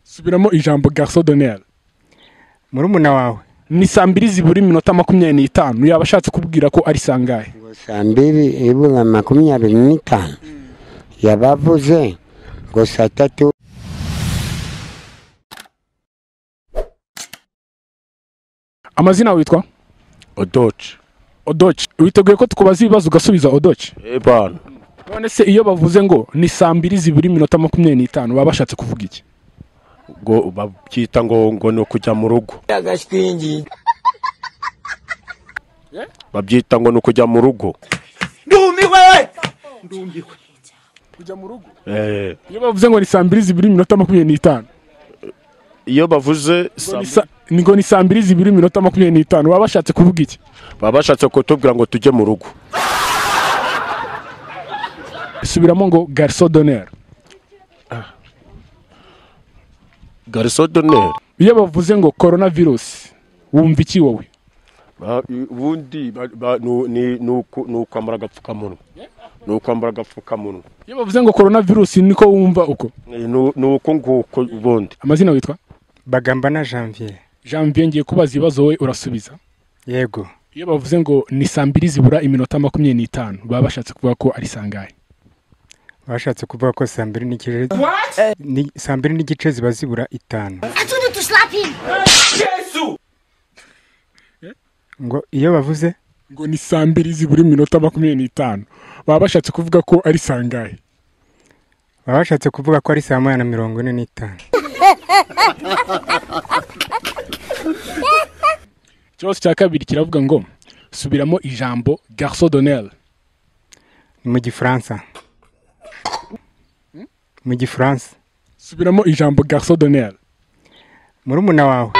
subiramo ijambo garso doneri murumuna wawe ni saa mbiri zibura iminota makumyabiri n'itanu yaba ashatse kubwira ko ari sangahe ngo saa mbili ibura makumyabiri n'itanu yabavuze ngo saa tatu amazina yawe witwa odoci odoci witeguye ko tukubaza ibibazo ugasubiza odoci ebana none se iyo bavuze ngo ni saa mbiri zibura iminota makumyabiri n'itanu baba bashatse kuvuga iki ngo babyita ngo ngo ni ukujya mu rugo babyita ngo ni ukujya mu rugo kujya mu rugo Eh, iyo bavuze ngo ni saa mbiri zibura iminota makumyabiri n'itanu iyo bavuze ngo saa ni sa- ni ngo ni saa mbiri zibura iminota makumyabiri n'itanu baba bashatse kuvuga iki baba bashatse kutubwira ngo tujye mu rugo subiramo ngo garso doneri gariso doneri iyo bavuze ngo korona virusi wumva iki wowe Ba- i- ubundi ba- ba- nu- ni ni uku- ni ukwambara agapfukamunwa ni ukwambara agapfukamunwa iyo bavuze ngo korona virusi niko wumva uko Eh, nu- ni uko nguko ubundi amazina witwa bagamba na janvier janvier ngiye kubaza ibibazo wowe urasubiza yego iyo bavuze ngo ni saa mbiri zibura iminota makumyabiri n'itanu baba bashatse kuvuga ko ari sangahe bashatse kuvuga ko saa mbiri n'igice ni- saa mbiri n'igice ziba zibura itanu ngo iyo bavuze ngo ni saa mbiri zibura iminota makumyabiri n'itanu baba bashatse kuvuga ko ari sangahe baba bashatse kuvuga ko ari saa moya na mirongo ine n'itanu ikibazo cya kabiri kiravuga ngo subiramo ijambo garso doneri ni mu gifaransa mu gifaransa subiramo ijambo garso doneri murumuna wawe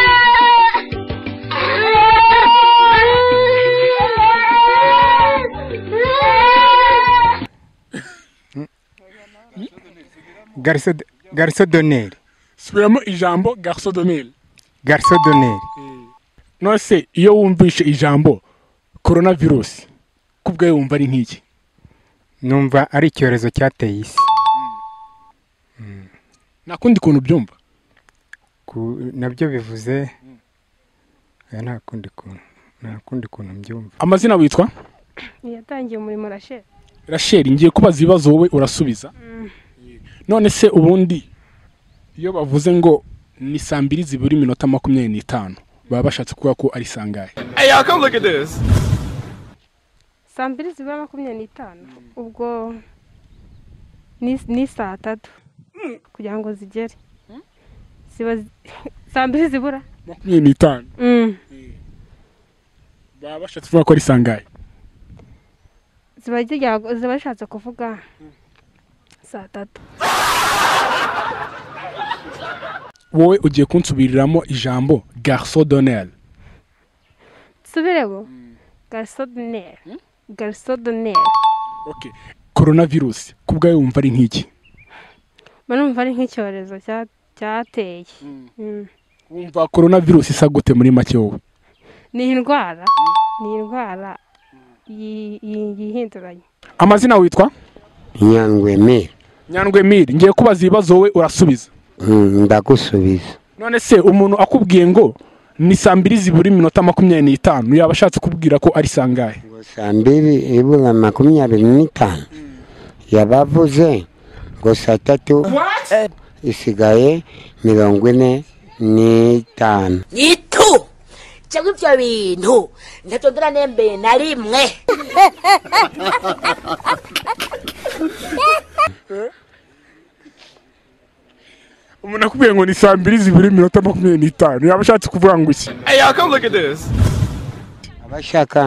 gariso gariso doneri subiramo ijambo garso doneri gariso doneri none se iyo wumvishe ijambo korona virusi ko ubwawe wumva ari nk'iki numva ari icyorezo cyateye isi nta kundi kuntu ubyumva Ku- nabyo bivuze oya, nta kundi kuntu nta kundi kuntu mbyumva amazina witwa ntiyatangiye umurimo rasheli rasheli ngiye kubaza ibibazo wowe urasubiza none se ubundi iyo bavuze ngo ni saa mbiri zibura iminota makumyabiri n'itanu baba bashatse kuvuga ko ari sangahe saa mbiri zibura makumyabiri n'itanu ubwo ni- ni saa tatu kugira ngo zigere ziba zi- saa mbiri zibura makumyabiri n'itanu Mm. baba bashatse kuvuga ko ari sangahe ziba zijya- ziba zishatse kuvuga saa tatu wowe ugiye kunsubiriramo ijambo garso doneri subiremo garisodoneri garisodoneri korona virusi ko ubwawe wumva ari nk'iki mba numva ari nk'icyorezo cya- cyateye Mm. wumva korona virusi isa gute muri make wowe ni indwara ni indwara yi- yi- yihinduranya amazina witwa nyangweme nyandwi miri ngiye kubaza ibibazo wowe urasubiza Mm, ndagusubiza none se umuntu akubwiye ngo ni saa mbiri zibura iminota makumyabiri n'itanu yaba ashatse kubwira ko ari sangahe ngo saa mbiri ibura makumyabiri n'itanu yabavuze ngo saa tatu isigaye mirongo ine n'itanu itu cyangwa ibyo bintu ntabyongera nembe na rimwe umuntu akubwiye ngo ni saa mbiri zibura iminota makumyabiri n'itanu yaba ashatse kuvuga ngo iki abashaka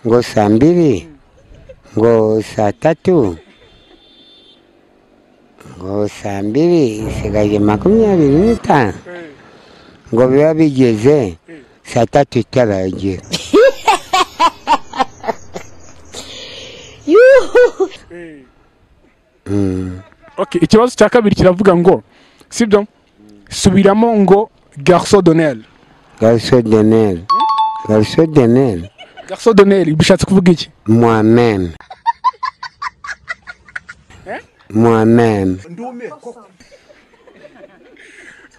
ngo saa mbiri ngo saa tatu ngo saa mbiri isigaje makumyabiri n'itanu ngo biba bigeze saa tatu itaragera yuhu okay, ikibazo cya kabiri kiravuga ngo sibyo subiramo ngo garso doneri garso deneri garso deneri garso doneri bishatse kuvuga iki moi-même. Moi-même.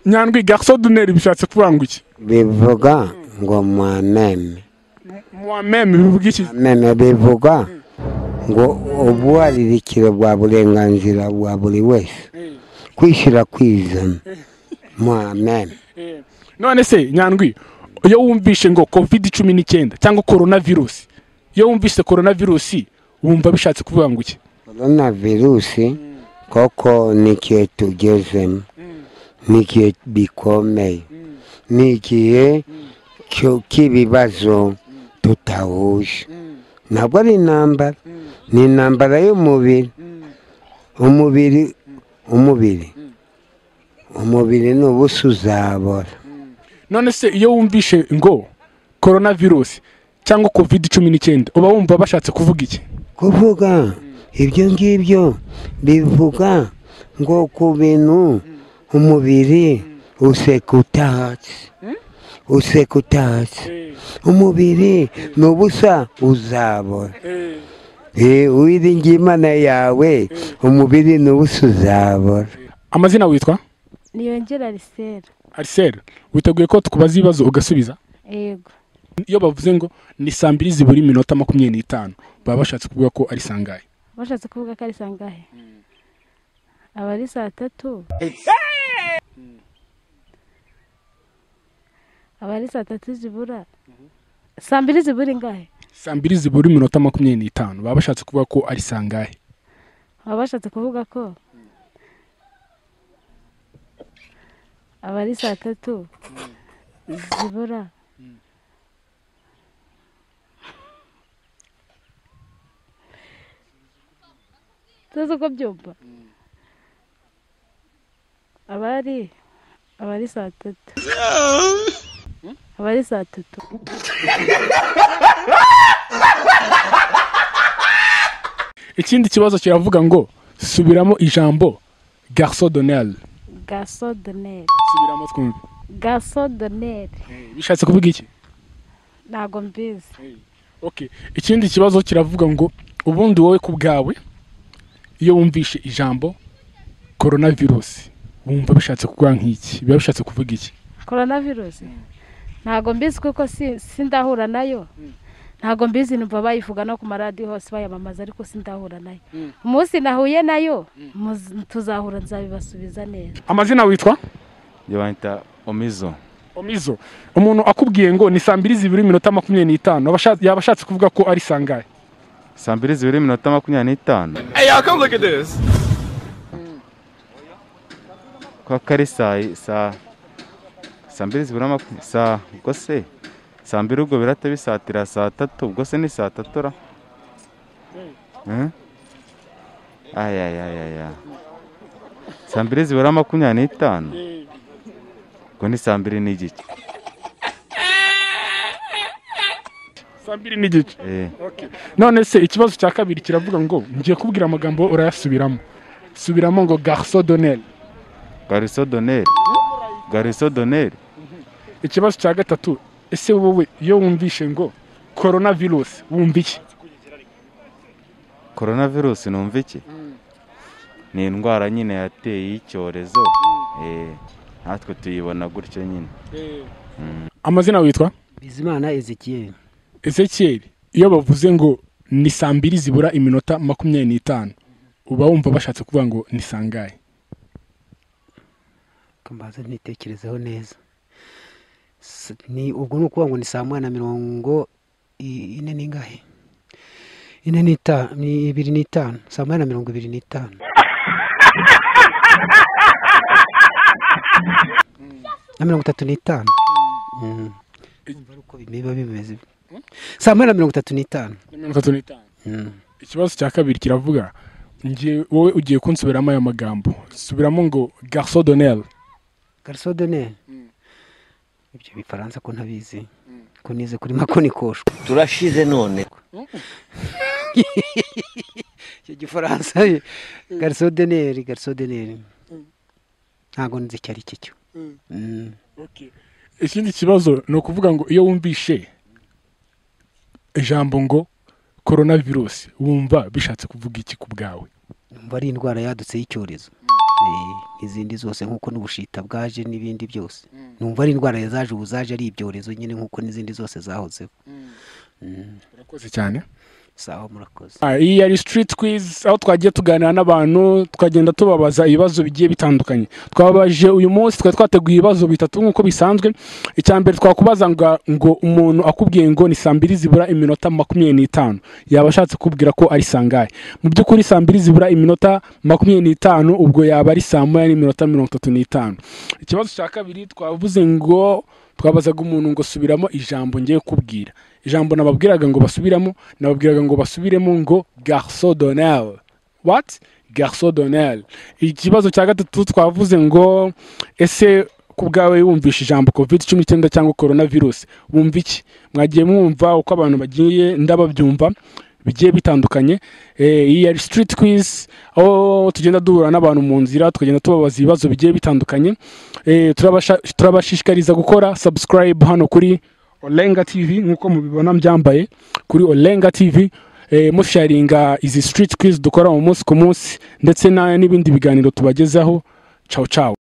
nyandwi gaso duneri bishatse kuvuga iki bivuga ngo mwameme muwa meme bivuga iki mwameme bivuga ngo ubwaririkiro bwa burenganzira bwa buri wese kwishyira kwizana mwameme Eh, none se nyandwi iyo wumvishe ngo covid cumi n'icyenda cyangwa korona virusi iyo wumvise korona virusi wumva bishatse kuvuga ngo iki korona virusi koko ni igihe tugezemo ni igihe bikomeye ni igihe cyo- cy'ibibazo tutahuje ntabwo ari intambara ni intambara y'umubiri umubiri umubiri umubiri ni ubusa uzabora none se iyo wumvishe ngo korona virusi cyangwa covid cumi n'icyenda uba wumva bashatse kuvuga iki kuvuga ibyo ngibyo bivuga ngo ku bintu umubiri useka utahatse useka utahatse umubiri ni ubusa uzabora Eh, uwiringiye imana yawe umubiri ni ubusa uzabora amazina witwa niyongera risera ariseri witeguye ko tukubaza ibibazo ugasubiza yego iyo bavuze ngo ni saa mbiri zibura iminota makumyabiri n'itanu baba bashatse kuvuga ko ari sangahe bashatse kuvuga ko ari saa ngahe aba ari saa tatu aba ari saa tatu zibura saa mbiri zibura ingahe saa mbiri zibura iminota makumyabiri n'itanu baba bashatse kuvuga ko ari sangahe baba bashatse kuvuga ko aba ari saa tatu zibura tuzi uko byumva aba ari aba ari saa tatu aba ari saa tatu ikindi kibazo kiravuga ngo subiramo ijambo garso donel gaso doneri subiramo twumve gaso doneri bishatse kuvuga iki ntago mbizi okay ikindi kibazo kiravuga ngo ubundi wowe ku bwawe iyo wumvishe ijambo korona virusi wumva bishatse kuvuga nk'iki biba bishatse kuvuga iki korona virusi ntabwo mbizi kuko si- sindahura nayo ntabwo mbizi numva bayivuga no ku maradiyo hose bayamamaza ariko sindahura nayo umunsi nahuye nayo muz- tuzahura nzabibasubiza neza amazina witwa yo banyita omizo omizo umuntu akubwiye ngo ni saa mbiri zibiri iminota makumyabiri n'itanu aba ashatse- yaba ashatse kuvuga ko ari sangahe saa mbiri zibiri iminota makumyabiri n'itanu kwa kari saa saa saa mbiri zibura makumyabiri saa ubwo se saa mbiri ubwo birata bisatira saa tatu ubwo se ni saa tatu ra Eh? Aya, aya, aya, aya. saa mbiri zibura makumyabiri n'itanu ubwo ni saa mbiri n'igice saa mbiri n'igice Eh. none se ikibazo cya kabiri kiravuga ngo ngiye kubwira amagambo urayasubiramo subiramo ngo garso donel gariso doneri gariso doneri ikibazo cya gatatu ese wowe iyo wumvishe ngo korona virusi wumva iki korona virusi numva iki ni indwara nyine yateye y'icyorezo Eh, natwe tuyibona gutyo nyine amazina witwa bizimana ezekiyeli ezekiel iyo bavuze ngo ni saa mbiri zibura iminota makumyabiri n'itanu uba wumva bashatse kuvuga ngo ni sangahe mbanza ntitekerezeho neza S- ni ubwo ni ukuvuga ngo ni saa moya na mirongo i- ine n'ingahe ine n'itanu ni ibiri n'itanu saa moya na mirongo ibiri n'itanu na mirongo itatu n'itanu Mm. Urumva ari uko biba bimeze saa moya na mirongo itatu n'itanu mirongo itatu n'itanu Mm. ikibazo cya kabiri kiravuga ngiye wowe ugiye kunsubiramo aya magambo subiramo ngo garso donel garso done ibyo bifaransa ko ntabizi ko nize kuri makoni koshwa turashize none icyo gifaransa garso deneri garso deneri ntabwo nzi icyo ari cyo cyo Mm. ikindi kibazo ni ukuvuga ngo iyo wumvishe ijambo ngo korona virusi wumva bishatse kuvuga iki ku bwawe numva ari indwara yadutse y'icyorezo eh, n'izindi zose nk'uko n'ubushita bwaje n'ibindi byose numva ari indwara zaje ubu zaje ari ibyorezo nyine nk'uko n'izindi zose zahozeho Mm. urakoze cyane sawa murakoze Ah, iyi yari street quiz aho twagiye tuganira n'abantu twagenda tubabaza ibibazo bigiye bitandukanye twabaje uyu munsi twari twateguye ibibazo bitatu nk'uko bisanzwe icya mbere twakubaza ngo, ngo umuntu akubwiye ngo ni saa mbiri zibura iminota makumyabiri n'itanu yaba ashatse kubwira ko ari sangahe mu by'ukuri saa mbiri zibura iminota makumyabiri n'itanu ubwo yaba ari saa moya n'iminota mirongo itatu n'itanu ikibazo cya kabiri twavuze ngo twabazaga umuntu ngo subiramo ijambo ngiye kubwira ijambo nababwiraga ngo basubiramo nababwiraga ngo basubiremo ngo garso donel what garso donel ikibazo cya gatatu twavuze ngo ese ku bwawe wumvishe ijambo covid cumi n'icyenda cyangwa korona virusi wumva iki mwagiye mwumva uko abantu bagiye ndababyumva bigiye bitandukanye Eh, iyi yari street quiz aho tugenda duhura n'abantu mu nzira tukagenda tubabaza ibibazo bigiye bitandukanye Eh, turabasha- turabashishikariza gukora subscribe hano kuri olenga tv nk'uko mubibona mbyambaye kuri olenga tv eh, musharinga izi street quiz dukora mu munsi ku munsi ndetse na- n'ibindi biganiro tubagezaho ciao ciao